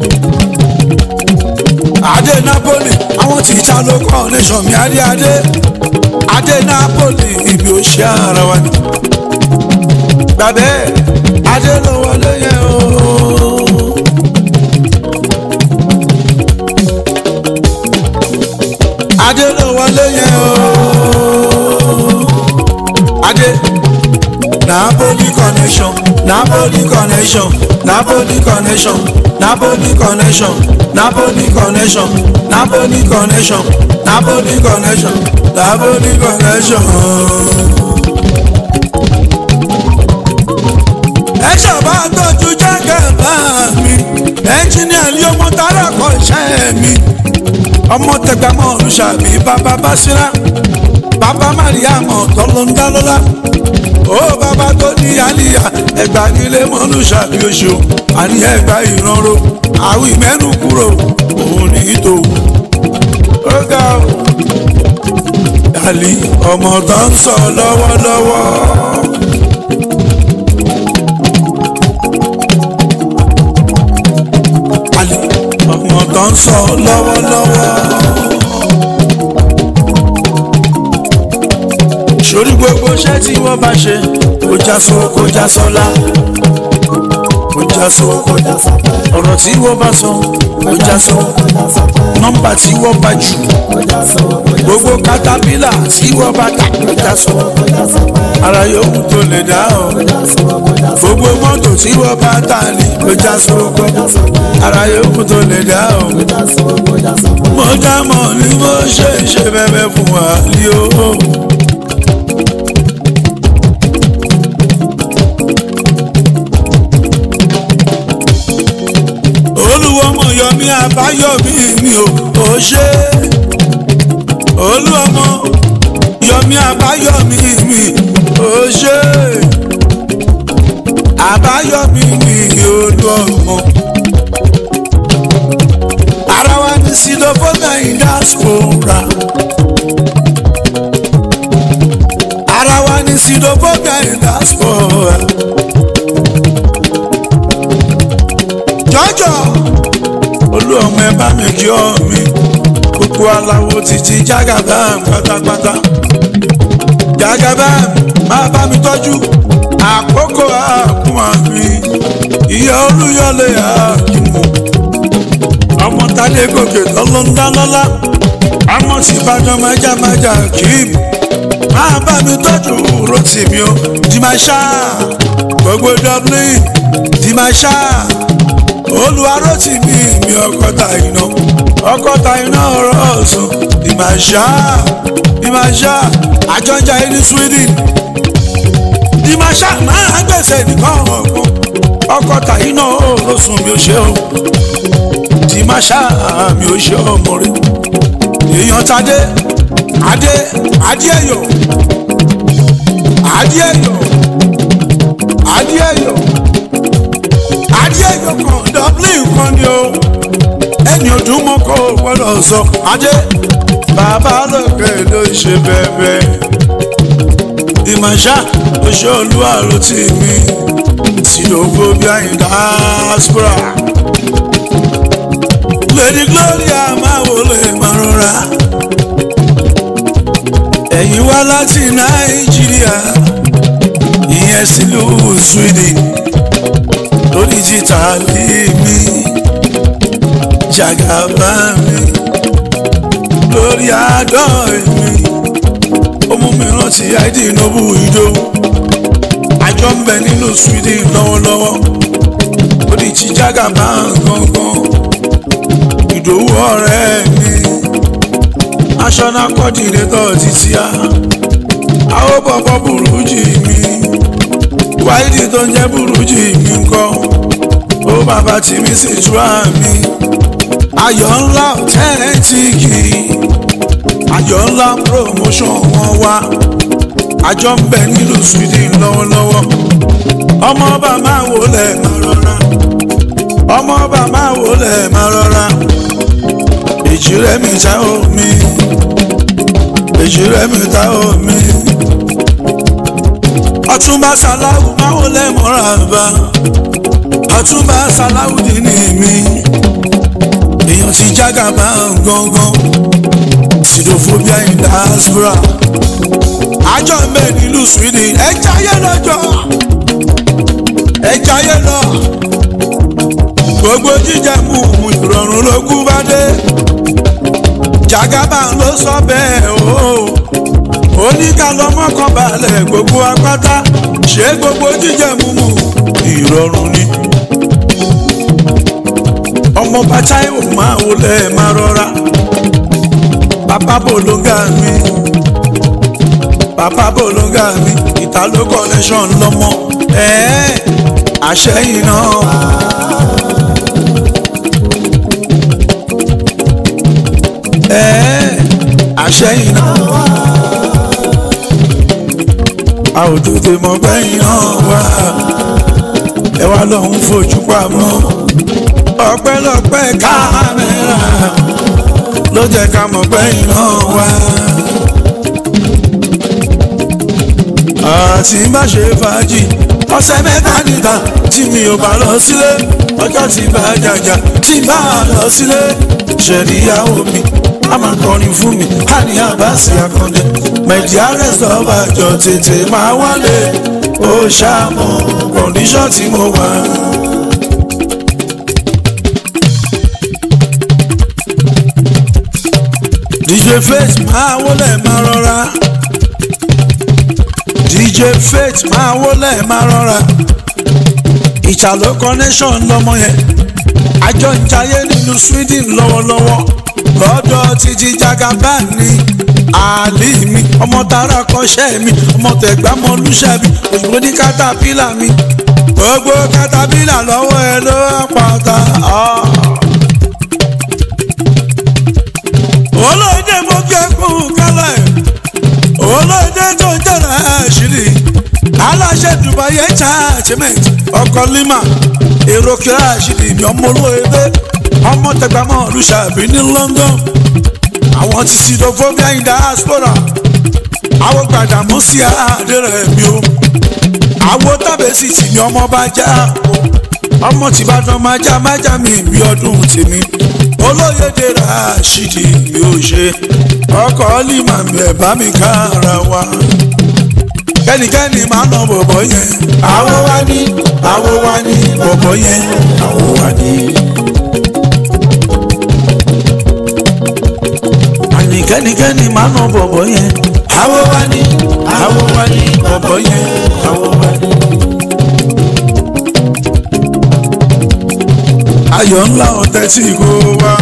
adé Napoli àwọn tí ìta ló kọ́ nation mi adé adé adé Napoli ibi ò ṣe ara wa ni gbàbẹ́ adé ló wọlé yẹn o. adé ló wọlé yẹn o. adé Napoli connection Napoli connection Napoli connection Napoli connection Napoli connection Napoli connection Napoli connection Napoli connection. ẹ ṣàbá tọ́jú jágẹ̀ bá mi ẹnjìníà ní ọmọ tára kọ iṣẹ́ mi ọmọ tẹgbàmọ́ olùṣàbí bàbá básírà bàbá mariam tọ́lọ́ńdálọ́lá ó bàbá tó ní àlìyá ẹgbà nílé mọ́lùṣàbí oṣù àní ẹgbà ìrànró àwọn ìmẹ́nu kúrò òun ní ìtò ó ga ọ àlì ọmọ tó ń sọ lọ́wọ́lọ́wọ́. àlè ọmọ tó ń sọ lọ́wọ́lọ́wọ́. sórí gbogbo iṣẹ́ tí wọ́n bá ṣe kó já sọ kó já sọlá kó já sọ kó já sọ ọ̀rọ̀ tí wọ́n bá sọ kó já sọ nọ́mbà tí wọ́n bá jù gbogbo katapila tí wọ́n bá tà kó já sọ ara yòówù tó lè dá ọ gbogbo mọ́tò tí wọ́n bá tà ní kó já sọ kó ara yòówù tó lè dá ọ mo dá mọ̀ ni mo ṣe ṣe bẹ́ẹ̀ fún wa ní o. olúwo ọmọ yọmí àbáyọmí mi ò ò ṣe olú ọmọ yọmí àbáyọmí mi ò ṣe àbáyọmí mi olú ọmọ ara wa ní sílófónà in diaspora ara wa ní sílófónà in diaspora jọjọ olú ọmọ ẹ bá mi kí ọ mi gbogbo aláwo títí jágàbá pátápátá jágàbá máa bá mi tọ́jú àkókò àkúmọ̀ mi ìyá olúyọlé àkìmọ̀ ọmọ tálẹ́ gòkè lọ́lọ́ńdálọ́lá ọmọ tí ìbàdàn májàmájà kìm máa bá mi tọ́jú rotimi o dìmáṣá gbogbo dublin dìmáṣá olùwárọ̀tìmí mi ọkọ̀tà iná ọkọ̀tà iná ọ̀rọ̀ ọ̀sùn dìmáṣá dìmáṣá àjọjà ẹni sweden dìmáṣá máa gbèsè nìkan ọ̀gbọ́n ọkọ̀tà iná ọ̀rọ̀ sùn mi ò ṣe o tí má ṣáà mi ò ṣe ọmọ rẹ èèyàn tadé adé adéẹyọ adéẹyọ adéẹyọ adéẹyọ kan dublin kan ni o ẹni ọdún mọ́kọ́ gbọ́dọ̀ sọ adé bàbá lókè ló ṣe bẹ́ẹ̀ ìmọ̀ṣá oṣù olúwa ló ti mi xenophobia in diaspora lady gloria máa wọlé máa rọra ẹ̀yin wá láti nàìjíríà ìyẹn sílùú sweden lórí títà lé mi jàgàbá mi lórí àádọ́ mi ó mú mi rántí àìdí ìnáwó ìdó àjọ ń bẹ nínú sweden lọ́wọ́lọ́wọ́ lórí tí jàgàbá gangan ìdòwú ọ̀rẹ́ mi national coordinator títí a àwọn bọ̀bọ̀ burújì mi wáìdì tó ń jẹ́ burújì mi ńkọ́ ó bàbá tí mi sì túra mi ayọ̀ ńlá ọ̀tẹ́ẹ̀tìkì ayọ̀ ńlá promotion wọn wá àjọ ń bẹ nílùú sweden lọ́wọ́lọ́wọ́ ọmọ ọba máa wọlé máa rọra ọmọ ọba máa wọlé máa rọra èjì rẹ mi ta omi èjì rẹ mi ta omi ọtúnba sàláwù máa wọlé mọ́ra bá ọtúnba sàláwù dì ní mi èèyàn ti jágàbá gangan sidophobia in diaspora àjọ mbẹ nílùú sweden ẹ jayé lọ́jọ́ ẹ jayé lọ gbogbo jíjẹ mú mú ìrọ̀rùn ló kú bá dé jagaba ló sọ bẹ́ẹ̀ o oníkàlọ́mọ́kàn balẹ̀ gbogbo apáta ṣé gbogbo jíjẹ mú mú ìrọ̀rùn ni ọmọ bàtà ìwò máa wọlé máa rọra bàbá bòlóńgà mi bàbá bòlóńgà mi ìtàló connection lọmọ ẹ̀ẹ́ àṣẹyìn náà. àṣẹyìn náà wá. a ò tètè mọ bẹ́yìn náà wá. ẹ wá lọ́hún fojú pamọ́. ọpẹ́lọpẹ́ kámẹ́rà ló jẹ́ ká mọ bẹ́yìn náà wá. àti má ṣe fàájì ọ̀sẹ̀ mẹ́ta níta tí mi ò bá lọ sílé ọjọ́ tí bá jàjà tí bá lọ sílé ṣẹ̀ríyàwó mi a máa kọrin fún mi a ní àbáṣe àkàndé mẹ̀díà rẹ̀sọ̀ bàjọ́ tètè máa wálé ó ṣàmọ̀ kọ̀ǹdíṣọ̀ tí mo wà. DJ Faith máa wọlé máa rọra DJ Faith máa wọlé máa rọra ìṣàlọ́ connection lọmọ yẹn àjọ ń jayé nínú Sweden lọ́wọ́lọ́wọ́ lọ́dọ̀ títí jagaba ní àlè mi ọmọ tara kọ́ṣẹ́ mi ọmọ tẹ̀gbámọ́lúṣẹ́ mi òyìnbó ní katapila mi gbogbo katapila lọ́wọ́ ẹ ló pàtà aláṣẹ dubai entertainment ọkọ lima èrò kíra ṣìlì mi ọmọ olóyèdè ọmọ tẹgbàmọ olùṣàbí ní london àwọn ti sidophobia in diaspora àwọn gbàdàmú sí àdéhùn mi o àwọn tábẹ́sì tì mí ọmọ bá já ọmọ tìbàdàn máa já máa já mi bí ọdún tèmi olóyèdè rashidi mi ò ṣe ọkọ lima mi ẹ̀ bá mi kára wa kẹ́nikẹ́ni máa nà bọ̀bọ̀ yẹn àwo wa ní àwo wa ní bọ̀bọ̀ yẹn àwo wa ní. àní kẹ́nikẹ́ni máa nà bọ̀bọ̀ yẹn àwo wa ní àwo wa ní bọ̀bọ̀ yẹn àwo wa ní. ayọ̀ ńlá ọ̀tẹ̀ tí kò wá.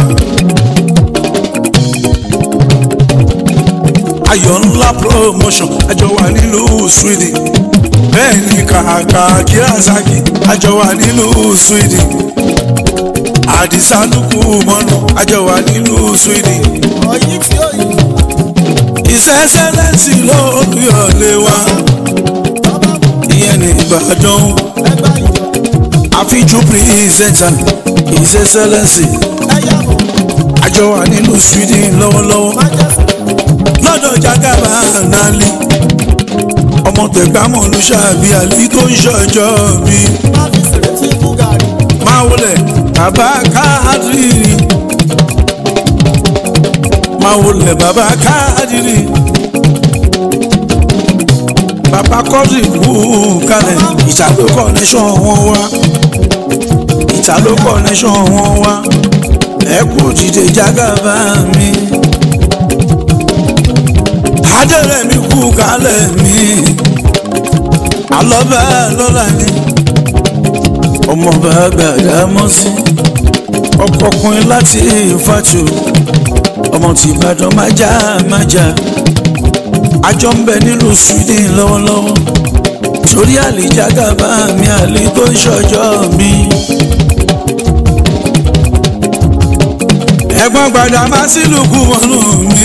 ayọ̀ ńlá promotion àjọ wà nílùú Sweden bẹ́ẹ̀ ni kàkà kíláàsì àjọ wà nílùú Sweden àdìsá lùkù mọ́nù àjọ wà nílùú Sweden ọyí tí ó yí ìṣẹ́ṣẹ́lẹ́sì lóòyọ̀lé wa bàbá mú ìyẹn ní Ìbàdàn ẹgbẹ́ ìjọ àfijù pírẹsẹ̀ntà ìṣẹ́ṣẹ́lẹ́sì ẹ̀yà mọ̀ àjọ wà nílùú Sweden lọ́wọ́lọ́wọ́. májèsì lọ́dọ̀ jagaba nali ọmọ tẹ̀gbámọ̀ olùṣàbí àlí tó ń ṣọjọ́ bí má fi sèrètí búgàrí máa wọlé bàbá káàdìrì máa wọlé bàbá káàdìrì bàbá kọ́dì kú kalẹ̀ ìtàló connection wọn wá ìtàló connection wọn wá ẹ kú dìde jagaba mi adẹ́rẹ́ mi kú kálẹ̀ mi alọ́bẹ̀ lọ́la ni ọmọọba gbàdá mọ́ sí ọkọkùnrin láti ìfàtò ọmọ tí Ìbàdàn májá májá àjọ ń bẹ nílùú Sweden lọ́wọ́lọ́wọ́ torí àlìjágàbá mi àlè tó ń ṣọjọ́ mi. ẹ̀gbọ́n gbàdá má sí lùkù mọ́nú mi.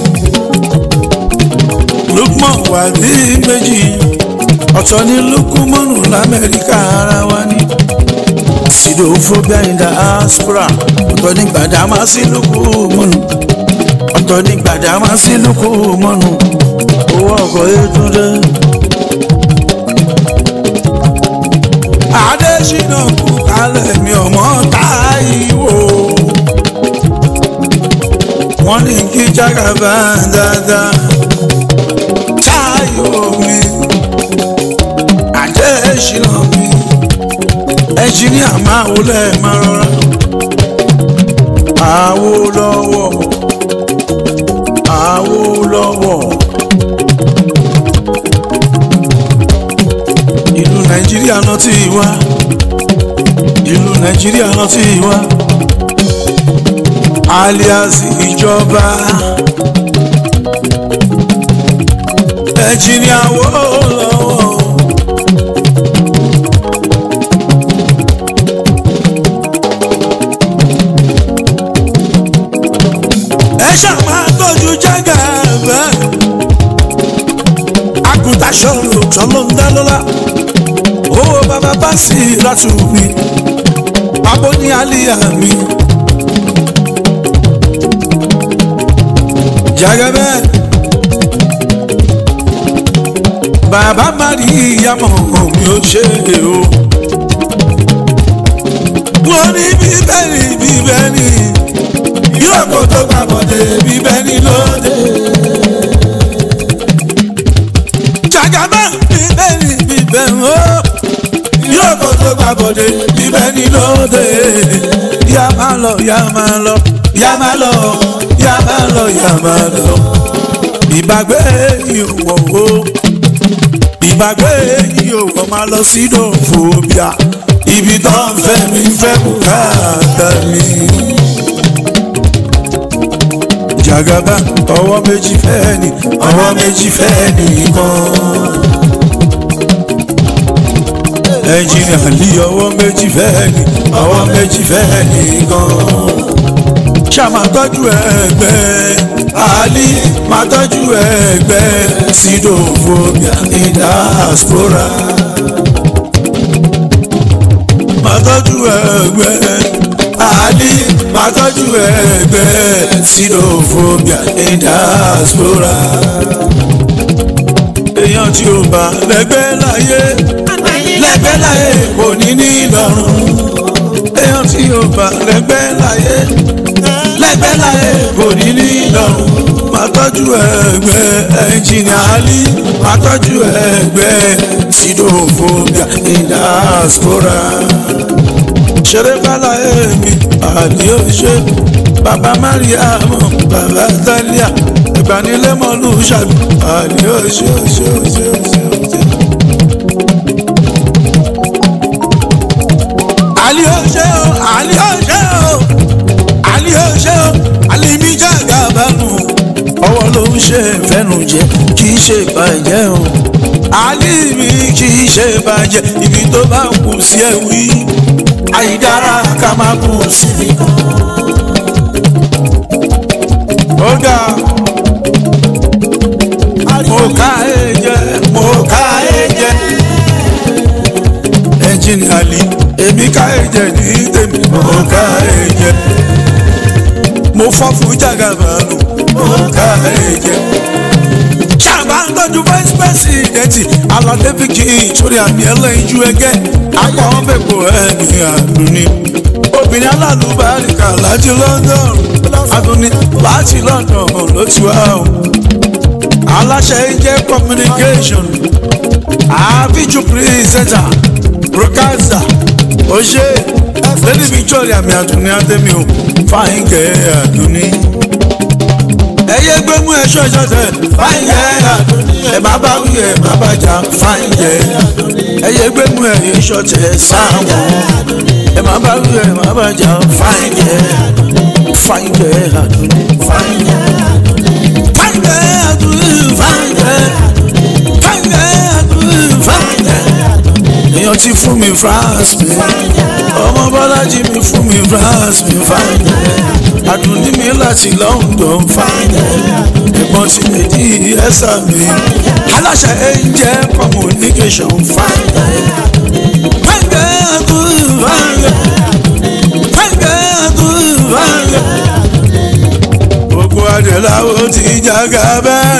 Lukman wà ní méjì ọ̀tọ̀ ní lukumanu lamẹ́ríkà ara wa ní sidophobia in diaspora ọ̀tọ̀ ní gbàdámà sí lukumanu ọ̀tọ̀ ní gbàdámà sí lukumanu owó ọkọ̀ ètúndé. Adésínà kú kálẹ̀ mi ọmọ Táíwò wọ́n ní kí jágàbá dáadáa táyò mi àjẹsínà mi ẹnjìníà máa wọlé máa rọra Awólọ́wọ̀ Awólọ́wọ̀ ìlú nàìjíríà náà ti wá ìlú nàìjíríà náà ti wá alias ìjọba. ẹnjìníà Awólọ́wọ̀. ẹ ṣàmà tọ́jú jágà bẹ́ẹ̀. àgùntàn ṣọlọ ṣọlọ ń dá lọ́la. owó bàbá bá sí ìrọ̀tù mi. abo ní àlìyá mi. jágà bẹ́ẹ̀. bàbá mari ìyàmọ̀ mi ò ṣe o. wọ́n ní bíbélì bíbélì yóò kó tó gbà bọ̀dé bíbélì lóde. jàgàbá bíbélì bíbélì o. yóò kó tó gbà bọ̀dé bíbélì lóde. yá máa lọ yá máa lọ yá máa lọ yá máa lọ yá máa lọ. ìbàgbé ìwọ̀ o ìgbàgbé yìí ò wọ́n máa lọ sí dòfòbíà ibi tó ń fẹ́ mi fẹ́ bùkátà mi. jàgàbá ọwọ́ méjì fẹ́ ni ọwọ́ méjì fẹ́ nìkan. ẹnjìnìà lì ọwọ́ méjì fẹ́ ni ọwọ́ méjì fẹ́ nìkan. ṣá máa tọ́jú ẹgbẹ́ Ali máa tọ́jú ẹgbẹ́ sidophobia in diaspora máa tọ́jú ẹgbẹ́ Ali máa tọ́jú ẹgbẹ́ sidophobia in diaspora èèyàn tí ó bá lẹ́gbẹ́ láyé lẹ́gbẹ́ láyé kò ní ní ìlọrun èèyàn tí ó bá lẹ́gbẹ́ láyé lẹ́gbẹ́ láyé kò ní ní ìlọrun máa tọ́jú ẹgbẹ́ ẹnjìnìà Ali máa tọ́jú ẹgbẹ́ sidophobia in diaspora ṣeré bala èmi àdí òṣè bàbá mariam bàbá talia ìgbanilẹ́mọ̀lú ṣàbí àdí òṣè òṣè òṣè òṣè òṣè. àlí òṣè o àlí òṣè o àlí òṣè o àlí mi jàgà bánu ọwọ́ ló ń ṣe fẹ́nu jẹ kì í ṣe ìbàjẹ́ o àlí mi kì í ṣe ìbàjẹ́ ibi tó bá kù sí ẹ̀ wí àyídára ká máa kú síbi kan. ọ̀gá mo ká ẹ jẹ mo ká ẹ jẹ ẹnjìnì àlì èmi ká ẹ jẹ ní tèmi mo ká ẹ jẹ mo fọ́ fún jàgàbàlù mo ká ẹ jẹ ṣàbá ń tọ́jú vice president aládé fìkì ìtúrí àmì ẹlẹ́yinjú ẹgẹ́ akọ wọn fẹ́ kó ẹni àdúní. obìnrin alálùbáríkà láti London àdúní láti London ló ti wá o. aláṣẹ jẹ́ communication àfíjú pírísẹ́tà broadcaster oṣé lady Victoria mi àdúní àdémi o fáyín kẹ́ àdúní ẹyẹ gbẹmú ẹṣọ ìṣọṣẹ fáyẹ ẹ má bá wí ẹ má bá jà fáyẹ ẹyẹ gbẹmú ẹyẹ ìṣọṣẹ sáwọn ẹ má bá wí ẹ má bá jà fáyẹ fáyẹ àdúní fáyẹ fáyẹ àdúní fáyẹ fáyẹ àdúní fáyẹ èèyàn ti fún mi France mi ọmọ bọ́lájí mi fún mi France mi fáyẹ àdùnní mi láti London fáyẹ ẹ̀gbọ́n ti lè di ẹ̀sà mi aláṣẹ angel communication fáyẹ fáyẹ àdùnní fáyẹ fáyẹ àdùnní fáyẹ. gbogbo adèláwo ti jága bẹ́ẹ̀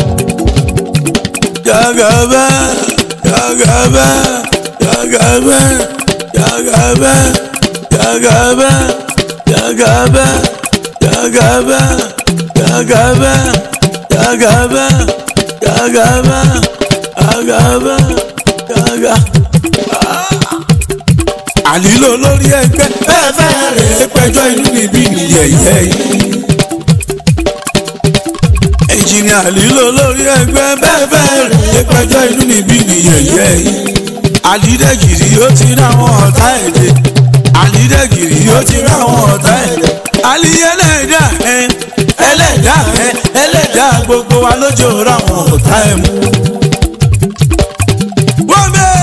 jága bẹ́ẹ̀ jága bẹ́ẹ̀ jága bẹ́ẹ̀ jága bẹ́ẹ̀ jága bẹ́ẹ̀ yagaba yagaba yagaba yagaba yagaba yagaba yaga. àlìlò lórí ẹgbẹ́ bẹ́ẹ̀ fẹ́ rẹ̀ pẹ́jọ́ inú níbí nìyẹ̀yẹ́ yìí. ẹnjìnìà àlìlò lórí ẹgbẹ́ bẹ́ẹ̀ fẹ́ rẹ̀ pẹ́jọ́ inú níbí nìyẹ̀yẹ́ yìí. àlìdẹ́gìrì ó ti ráwọn ọ̀tá èdè àlídẹ́gìrì ó ti ráwọn ọ̀tá ẹ̀. àlí ẹlẹ́dà ẹ ẹlẹ́dà ẹ ẹlẹ́dà gbogbo wa lójó ráwọn ọ̀tá ẹ̀ mú. wọ́n bẹ́ẹ̀.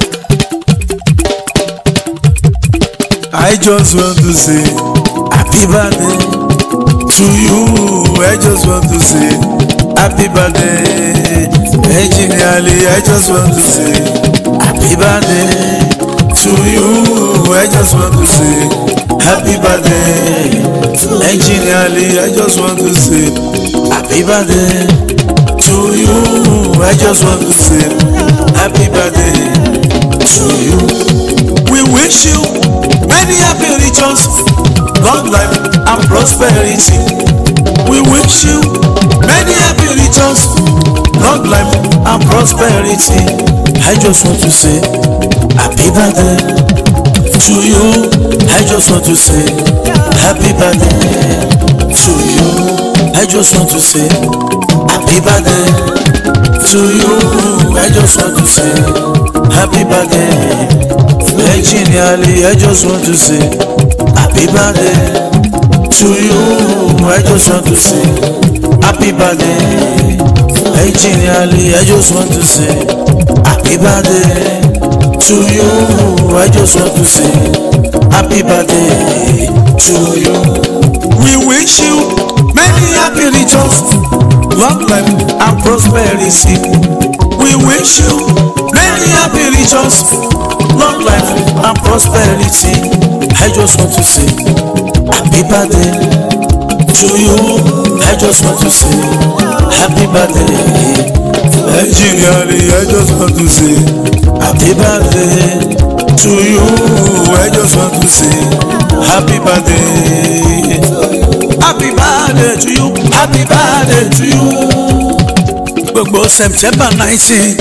I just want to say happy birthday to you. I just want to say happy birthday. Engineerly, I just want to say happy birthday to you. I just want to say happy birthday. Engineerly, I just want to say happy birthday to you. I just want to say happy birthday to you. We wish you many happy returns, long life and prosperity. We wish you many happy returns, long life and prosperity. I just want to say happy birthday to you. I just want to say happy birthday to you. I just want to say happy birthday to you. I just want to say happy birthday. Virginially, I just want to say happy birthday to you. I just want to say happy birthday. Virginially, I just want to say happy birthday to you. I just want to say happy birthday to you. We wish you many happy returns, long life and prosperity. We wish you many happy returns, long life and prosperity. I just want to say happy birthday to you. I just want to say happy birthday. Engineering, I just want to say happy birthday to you. I just want to say happy birthday. Happy birthday to you. Happy birthday to you. Gbogbo September nineteen,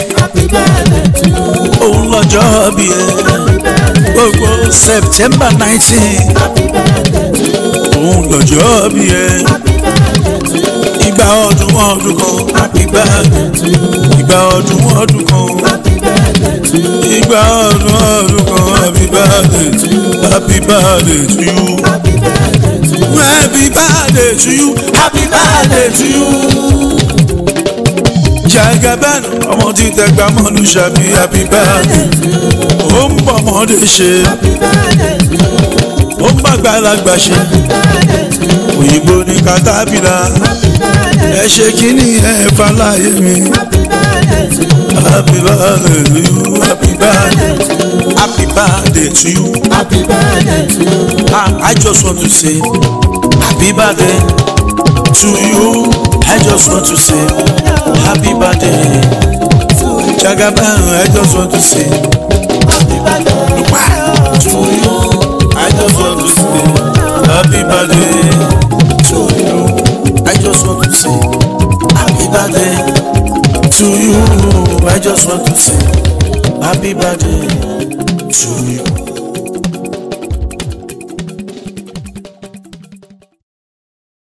òun lọ́jọ́ bí ẹ. Gbogbo September nineteen, òun lọ́jọ́ bí ẹ. Ìgbà ọdún ọdún kan, happy birthday. Ìgbà ọdún ọdún kan, ìgbà ọdún ọdún kan, happy birthday. Happy birthday to you. Happy birthday to you. Happy birthday to you. Jagaban ọmọ tí tẹgbà mọ́nu ṣàbí happy birthday. Ó ń bọ̀ ọmọdé ṣe. Ó ń bàgbàlagbà ṣe. Òyìnbó ní katapila. Ẹ ṣe kíní ẹ fàlàyé mi. Happy birthday to you. Happy birthday. Happy birthday to you. Ah, I just want to say happy birthday to you. I just want to say happy birthday. Jagaban, I just want to say wow, to you. I just want to say happy birthday to you. I just want to say happy birthday to you. I just want to say happy birthday to you.